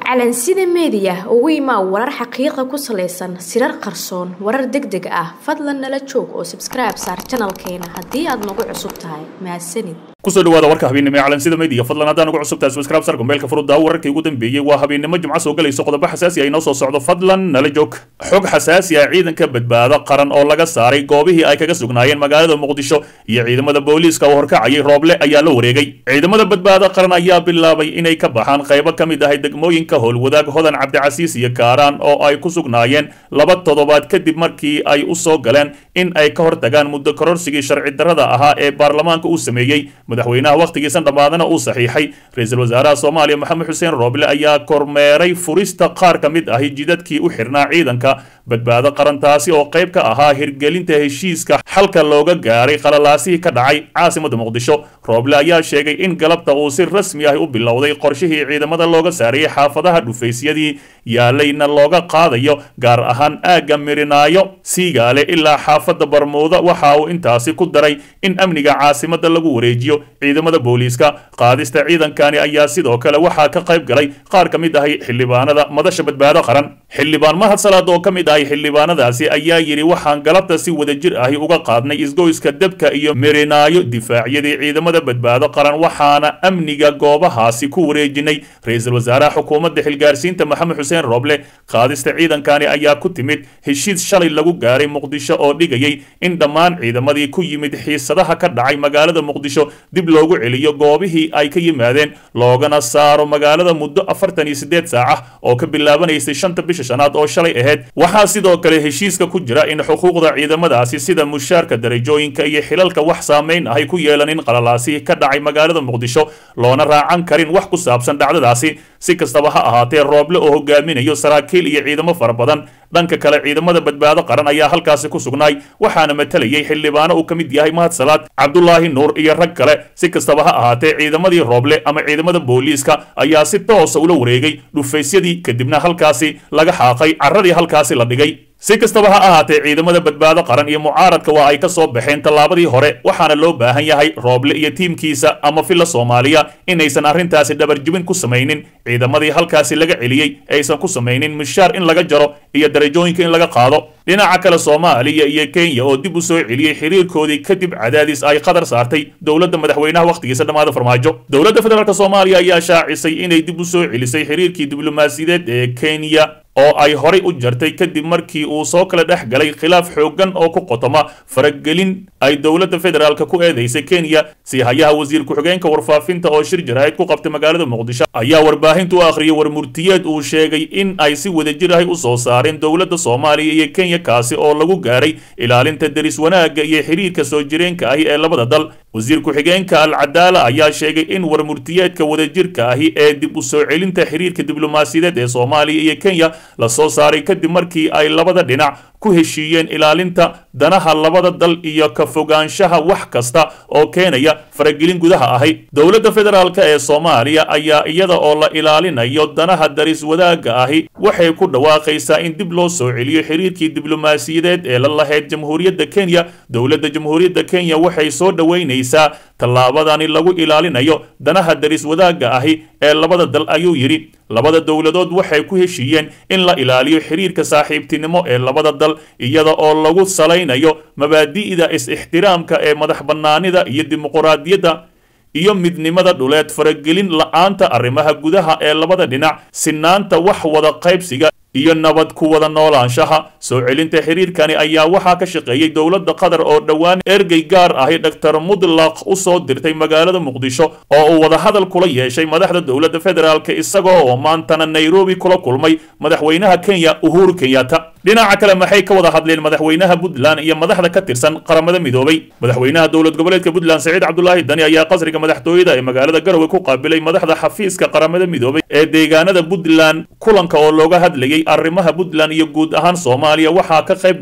calansida meediya ugu imaa warar xaqiiqa ku salaysan sirar qarsoon warar deg deg ah fadlan nala joog oo sabskribe saar janalkeena haddii aad nagu cusub tahay mahadsanid kusoo dhawaada warka habeennimo ee calansida media fadlan haddaan ugu cusubtahay subscribe sarka meelka furudda wararkii ugu dambeeyey waa habeennimo jimco soo galayso qodobo xasaasi ah inoo soo socdo fadlan nala joog xog xasaasi ah ciidanka badbaado qaran oo laga saaray goobihii ay kaga sugnaayeen magaalada muqdisho iyo ciidamada booliiska oo horkacayay rooble ayaa la wareegay ciidamada badbaado qaran ayaa bilaabay inay ka baxaan qaybo ka mid ahay degmooyinka howlwadaag hodan cabdicasiis iyo kaaraan oo ay ku sugnaayeen laba toddobaad kadib markii ay u soo galeen in ay ka hortagaan muddo kororsigii sharci darrada ahaa ee baarlamaanka uu sameeyey madaxweynaha wakhtigiisan dhammaadana uu saxiixay ra-iisul wasaaraha soomaaliya maxamed xuseen rooble ayaa kormeeray furista qaar ka mid ahi jidadkii u xirnaa ciidanka badbaado qarantaasi oo qayb ka ahaa hirgelinta heshiiska xalka looga gaaray qalalaasihii ka dhacay caasimadda muqdisho rooble ayaa sheegay in galabta uu si rasmi ah u bilowday qorshihii ciidamada looga saarayay xaafadaha dhufaysyadii yaalayna looga qaadayo gaar ahaan aagga mirinaayo siigaale ilaa xaafadda barmuuda waxa uu intaasi ku daray in amniga caasimadda lagu wareejiyo ciidamada booliiska qaadista ciidankani ayaa sidoo kale waxaa ka qayb galay qaar ka mid ahay xildhibaanada madasha badbaado qaran xildhibaan mahad salaad oo ka mid ahay xildhibaanadaasi ayaa yidhi waxaan galabta si wadajir ahi uga qaadnay isgoyska debka iyo mirinaayo difaacyadii ciidamada badbaado qaran waxaana amniga goobahaasi ku wareejinay ra-iisul wasaaraha xukuumadda xilgaarsiinta maxamed xuseen rooble qaadista ciidankani ayaa ku timid heshiis shalay lagu gaaray muqdisho oo dhigayay in dhammaan ciidamadii ku yimid xiisadaha ka dhacay magaalada muqdisho dib loogu celiyo goobihii ay ka yimaadeen loogana saaro magaalada muddo afartan iyo siddeed saaca oo ka bilaabanaysay shanta bisha shanaad oo shalay ahayd waxaa sidoo kale heshiiska ku jira in xuquuqda ciidamadaasi sida mushaarka darajooyinka iyo xilalka wax saamayn ahay ku yeelanin qalalaasihii ka dhacay magaalada muqdisho loona raacan karin wax ku saabsan dhacdadaasi si kastaba ha ahaatee rooble oo hogaaminayo saraakiil iyo ciidamo fara badan dhanka kale ciidamada badbaado qaran ayaa halkaasi ku sugnaay waxaana matalayay xildhibaano uu ka mid yahay mahad salaad cabdulaahi nuur iyo rag kale si kastaba ha ahaatee ciidamadii rooble ama ciidamada booliiska ayaa si toosa ula wareegay dhufaysyadii kadibna halkaasi laga xaaqay carradii halkaasi la dhigay si kastaba ha ahaatee ciidamada badbaado qaran iyo mucaaradka waa ay ka soo baxeen tallaabadii hore waxaana loo baahan yahay rooble iyo tiimkiisa ama filla soomaaliya inaysan arrintaasi dhabarjibin ku samaynin ciidamadii halkaasi laga celiyey aysan ku samaynin mushaar in laga jaro iyo darajooyinka in laga qaado dhinaca kale soomaaliya iyo kenya oo dib u soo celiyey xiriirkoodii kadib cadaadis ay qadar saartay dowladda madaxweynaha wakhtigiisa dhammaada farmaajo dowladda federaalk soomaaliya ayaa shaacisay inay dib u soo celisay xiriirkii diblomaasiyadeed ee kenya oo ay horay u jartay kadib markii uu soo kala dhex galay khilaaf xooggan oo ku qotoma faragelin ay dowladda federaalka ku eedaysay kenya si hayaha wasiir ku-xigeenka warfaafinta oo shir jaraa'id ku qabtay magaalada muqdisho ayaa warbaahintu u akhriyay warmurtiyeed uu sheegay in ay si wadajir ahi u soo saareen dowladda soomaaliya iyo kenya kaasi oo lagu gaaray ilaalinta deris wanaagga iyo xiriirka soo jireenka ahi ee labada dal wasiir ku-xigeenka alcadaala ayaa sheegay in warmurtiyeedka wadajirka ahi ee dib u soo celinta xiriirka diblomaasiyadeed ee soomaaliya iyo kenya la soo saaray kadib markii ay labada dhinac ku heshiiyeen ilaalinta danaha labada dal iyo ka fogaanshaha wax kasta oo keenaya faragelin gudaha ahi dowladda federaalk ee soomaaliya ayaa iyada oo la ilaalinayo danaha daris wadaagga ahi waxay ku dhawaaqaysaa in dib loo soo celiyo xiriirkii diblomaasiyadeed ee la lahayd jamhuuriyadda kenya dowladda jamhuuriyadda kenya waxay soo dhoweynaysaa tallaabadani lagu ilaalinayo danaha daris wadaagga ahi ee labada dal ayuu yidhi labada dowladood waxay ku heshiiyeen in la ilaaliyo xiriirka saaxiibtinimo ee labada dal iyada oo lagu salaynayo mabaadi'da is-ixtiraamka ee madax bannaanida iyo dimuquraadiyadda iyo midnimada dhuleed faragelin la-aanta arrimaha gudaha ee labada dhinac sinaanta wax wada qaybsiga iyo nabad ku wada noolaanshaha soo celinta xiriirkani ayaa waxaa ka shaqeeyey dowladda qatar oo dhowaan ergey gaar ahi dhaktar mudlaq u soo dirtay magaalada muqdisho oo uu wadahadal kula yeeshay madaxda dowladda federaalk isagoo oo maantana nairobi kula kulmay madaxweynaha kenya uhuru kenyatta dhinaca kale maxay ka wada hadleen madaxweynaha puntland iyo madaxda ka tirsan qaramada midoobay madaxweynaha dowlad goboleedka puntland saciid cabdulaahi dani ayaa qasriga madaxtooyada ee magaalada garowe ku qaabilay madaxda xafiiska qaramada midoobay ee deegaanada puntland kulanka oo looga hadlayay arrimaha puntland iyo guud ahaan soomaaliya waxaa ka qayb galay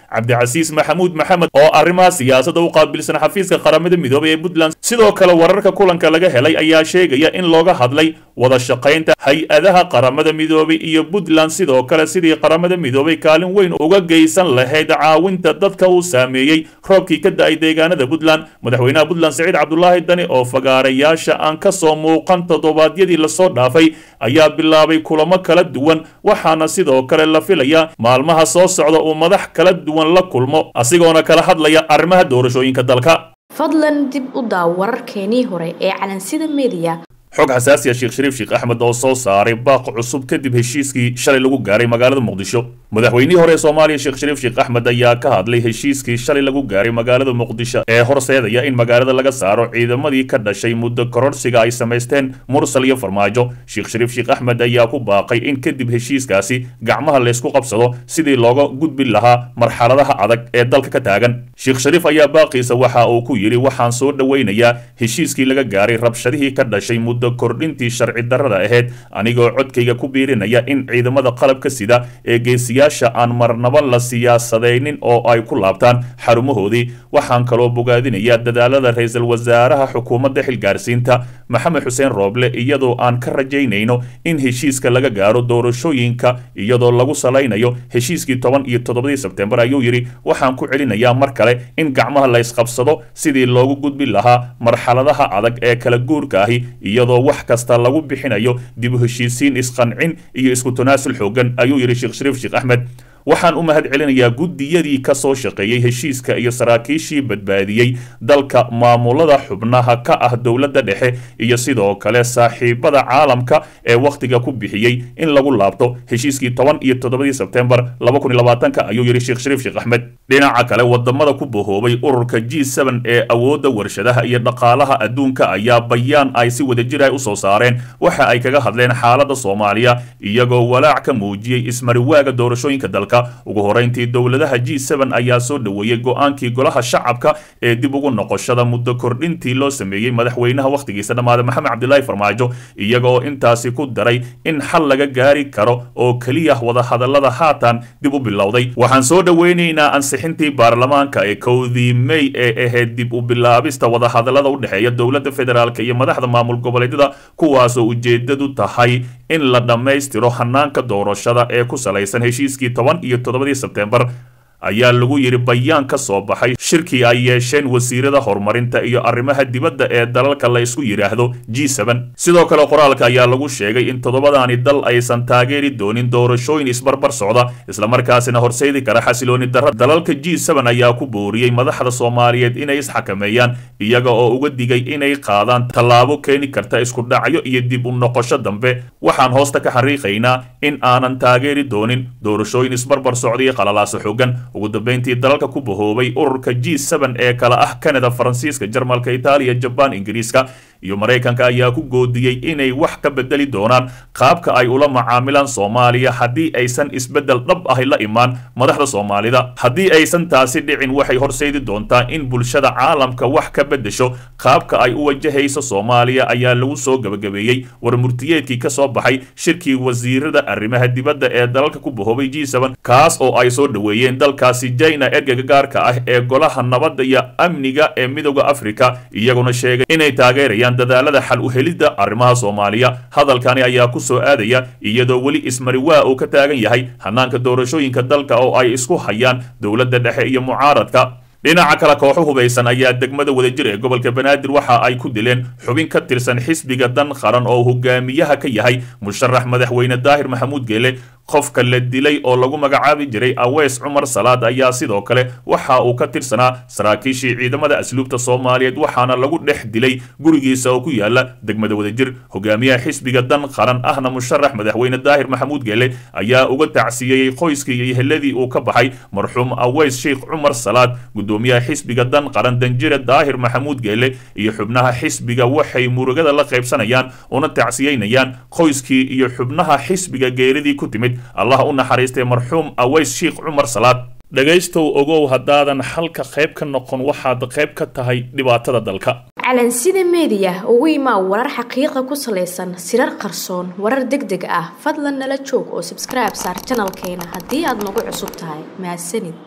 cabdicasiis maxamuud maxamed oo arrimaha siyaasadda u qaabilsan xafiiska qaramada midoobay ee puntland sidoo kale wararka kulanka laga helay ayaa sheegaya in looga hadlay wada shaqaynta hay-adaha qaramada midoobay iyo puntland sidoo kale sidii qaramada midoobay kaalin weyn uga geysan lahayd caawinta dadka uu saameeyey roobkii ka da-ay deegaanada puntland madaxweynaha puntland siciid cabdulaahi dani oo fagaarayaasha aan ka soo muuqan toddobaadyadii lasoo dhaafay ayaa bilaabay kulamo kala duwan waxaana sidoo kale la filayaa maalmaha soo socda uu madax kala duwan la kulmo asigoona kala hadlaya arrimaha doorashooyinka dalka fadlan dib u daaw wararkeenii hore ee calansida mediya xog xasaasiya sheekh shariif sheekh axmed oo soo saaray baaq cusub kadib heshiiskii shalay lagu gaaray magaalada muqdisho madaxweynihii hore ee soomaaliya sheekh shariif sheekh axmed ayaa ka hadlay heshiiskii shalay lagu gaaray magaalada muqdisho ee horseedaya in magaalada laga saaro ciidamadii ka dhashay muddo kororsiga ay samaysteen mursal iyo farmaajo sheekh shariif sheekh axmed ayaa ku baaqay in kadib heshiiskaasi gacmaha laysku qabsado sidii looga gudbi lahaa marxaladaha adag ee dalka ka taagan sheekh shariif ayaa baaqiisa waxa uu ku yidhi waxaan soo dhoweynayaa heshiiskii laga gaaray rabshadihii ka dhashay muddo kordhintii sharci darrada ahayd anigoo codkayga ku biirinaya in ciidamada qalabka sida ee geesiyaasha aan marnaba la siyaasadaynin oo ay ku laabtaan xarumahoodii waxaan kaloo bogaadinayaa dadaalada ra-iisul wasaaraha xukuumadda xilgaarsiinta maxamed xuseen rooble iyadoo aan ka rajaynayno in heshiiska laga gaaro doorashooyinka iyadoo lagu salaynayo heshiiskii toban iyo toddobadii sebtembar ayuu yidhi waxaan ku celinayaa mar kale in gacmaha la ysqabsado sidii loogu gudbi lahaa marxaladaha adag ee kala guurka ahi iyadoo wax kasta lagu bixinayo dib u heshiisiin isqancin iyo isku tanaasul xoogan ayuu yidhi sheekh shariif sheekh axmed waxaan u mahad celinayaa guddiyadii ka soo shaqeeyey heshiiska iyo saraakiishii badbaadiyey dalka maamulada xubnaha ka ah dowladda dhexe iyo sidoo kale saaxiibada caalamka ee wakhtiga ku bixiyey in lagu laabto heshiiskii toban iyo toddobadii sebtembar laba kun iyo labaatanka ayuu yidhi sheekh shariif sheekh axmed dhinaca kale wadamada ku bahoobay ururka g seben ee awoodda warshadaha iyo dhaqaalaha adduunka ayaa bayaan ay si wadajir ah usoo saareen waxa ay kaga hadleen xaaladda soomaaliya iyagoo walaac ka muujiyey ismariwaaga doorashooyinka dalka ugu horeyntii dowladaha g seben ayaa soo dhoweeyey go-aankii golaha shacabka ee dib ugu noqoshada muddo kordhintii loo sameeyey madaxweynaha wakhtigiisa dhammaada maxamed cabdilaahi farmaajo iyaga oo intaasi ku daray in xal laga gaari karo oo keliya wadahadallada haatan dib u bilowday waxaan soo dhoweynaynaa ansixintii baarlamaanka ee kowdii mey ee ahayd dib u bilaabista wadahadallada u dhexeeya dowladda federaalk iyo madaxda maamul goboleedyada kuwaasoo ujeedadu tahay in la dhammaystiro hanaanka doorashada ee ku salaysan heshiiskii toban iyo toddobadii sebtembar ayaa lagu yidhi bayaan ka soo baxay shirkii ay yeesheen wasiirada horumarinta iyo arrimaha dibadda ee dalalka la isku yidhaahdo g seben sidoo kale qoraalka ayaa lagu sheegay in toddobadaani dal aysan taageeri doonin doorashooyin isbarbar socda islamarkaasina horseedi kara xasilooni darra dalalka g seben ayaa ku booriyey madaxda soomaaliyeed inay isxakameeyaan iyaga oo uga digay inay qaadaan tallaabo keeni karta isku dhacyo iyo dib u noqosho dambe waxaan hoosta ka xariiqaynaa in aanan taageeri doonin doorashooyin isbarbar socda iyo qalalaasa xoogan ugu dambeyntii dalalka ku bahoobay ururka g seben ee kala ah canada faransiiska jarmalka itaaliya jabaan ingiriiska iyo maraykanka ayaa ku goodiyey inay wax ka bedeli doonaan qaabka ay ula macaamilaan soomaaliya haddii aysan isbeddel dhab ahi la imaan madaxda soomaalida haddii aysan taasi dhicin waxay horseedi doontaa in bulshada caalamka wax ka beddesho qaabka ay u wajahayso soomaaliya ayaa lagu soo gebagabeeyey war murtiyeedkii ka soo baxay shirkii wasiirada arrimaha dibadda ee dalalka ku bahoobay g seben kaas oo ay soo dhoweeyeen dalkaasi jina ergega gaarka ah ee golaha nabadda iyo amniga ee midooda afrika iyaguna sheegay inay taageerayaan dadaalada xal u helidda arrimaha soomaaliya hadalkani ayaa ku soo aadaya iyadoo weli ismariwaa uu ka taagan yahay hanaanka doorashooyinka dalka oo ay isku hayaan dowladda dhexe iyo mucaaradka dhinaca kale kooxo hubaysan ayaa degmada wadajir ee gobolka banaadir waxa ay ku dileen xubin ka tirsan xisbiga dan qaran oo hogaamiyaha ka yahay musharax madaxweyne daahir maxamuud geele qofka la dilay oo lagu magacaabi jiray aweys cumar salaad ayaa sidoo kale waxa uu ka tirsanaa saraakiishii ciidamada asluubta soomaaliyeed waxaana lagu dhex dilay gurigiisa oo ku yaala degmada wadajir hogaamiyaha xisbiga dan qaran ahna musharax madaxweyne daahir maxamuud geele ayaa uga tacsiyeeyey qoyskii iyo heladii uu ka baxay marxuum aweys sheikh cumar salaad gudoomiyaha xisbiga dan qaran danjire daahir maxamuud geele iyo xubnaha xisbiga waxay murugada la qaybsanayaan una tacsiyeynayaan qoyskii iyo xubnaha xisbiga geeridii ku timid allah u naxariistay marxuum aweys sheikh cumar salaad dhegaystow ogow haddaadan xalka qayb ka noqon waxaad qayb ka tahay dhibaatada dalka calansida meediya ugu imaa warar xaqiiqa ku salaysan sirar qarsoon warar deg deg ah fadlan nala joog oo sabskribe saar janalkeena haddii aad nagu cusub tahay mahadsanid